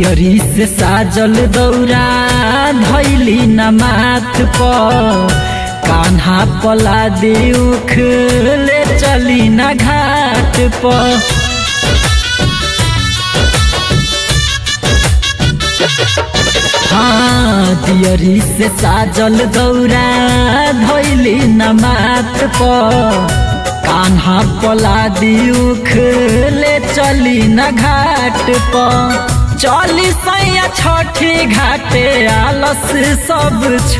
दियरी से साजल दौरा धैली न माथ पर कान्हा पला दिउख ले चली न घाट पर हाँ दियरी से साजल दौरा धैली न माथ पर कान्हा पला दिउख ले चली न घाट पर चली सैया छठी घाटे आलस सब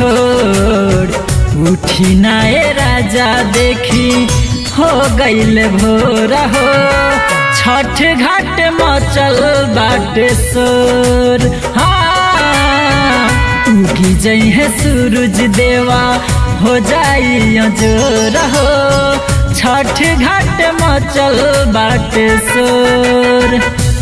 छोड़ उठी नाए राजा देखी हो गईल भोर हो छठ घाट मचल बाटे सोर हाँ उगी जई है सूरज देवा हो जाई जोर हो छठ घाट मचल बाटे सोर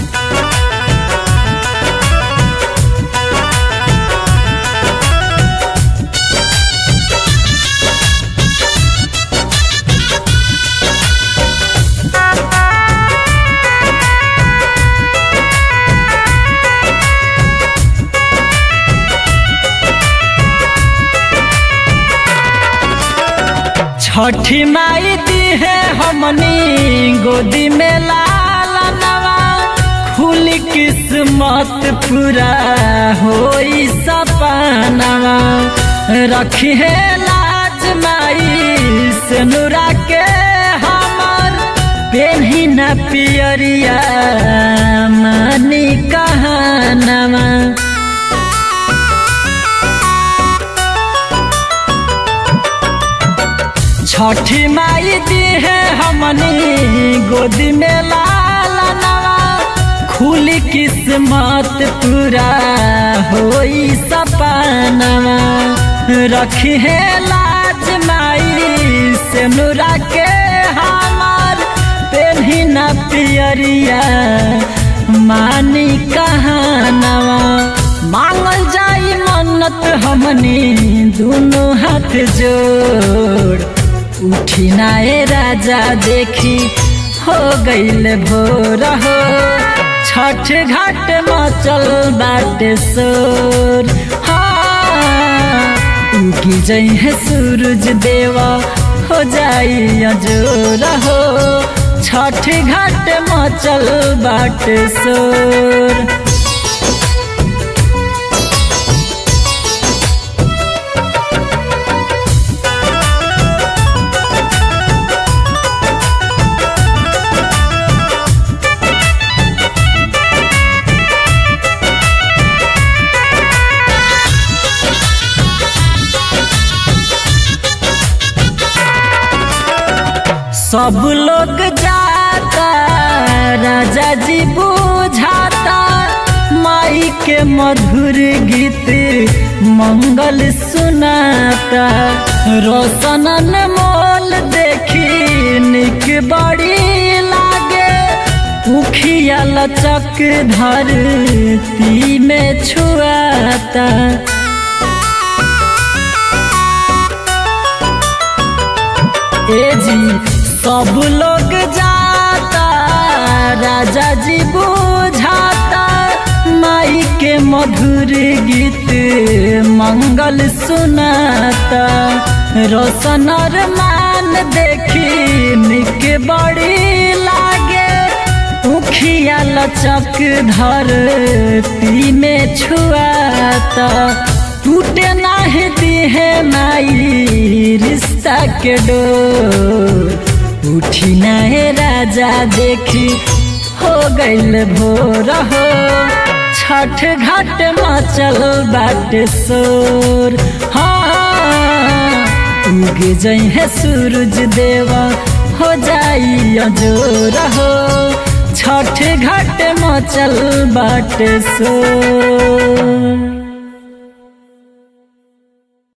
छठी माई दी है हमनी गोदी में लाल नवा खुल किस्मत पूरा होई सपनवा रखी है लाज माई सनुरा के हमर पेन्ही न पियरिया मनी कहनवा छठी माई दी है हमनी गोदी में लाल नवा खुल किस्मत पूरा होई सपनवा रखी है लाज माई से नुरा के हमार पेन्ही न पियरिया मानी कहानवा मांगल जाई मन्नत हमनी दोनों हाथ जोड़ उठी नाए राजा देखी हो गईल भोर हो छठ घाट मचल बाटे सोर हाँ उगी जई है सूरज देवा हो जाई जोर हो छठ घाट मचल बाटे सोर सब लोग जाता राजा जी बुझाता माई के मधुर गीत मंगल सुनाता रोशनन मोल देखी निक बड़ी लागे उखिया लचक धरती में छुआता ए जी सब लोग जाता राजा जी बुझाता माई के मधुर गीत मंगल सुनाता रोशन और मान देखी निक बड़ी लागे उखिया लचक धरती में छुआता टूटे नाही दी है माई रिश्ता के डोर उठी नए राजा देखी हो गईल भोर हो छठ घाट मचल बाटे सोर हाँ उग जई है सूरज देवा हो जाई जोर हो छठ घाट मचल बाटे सोर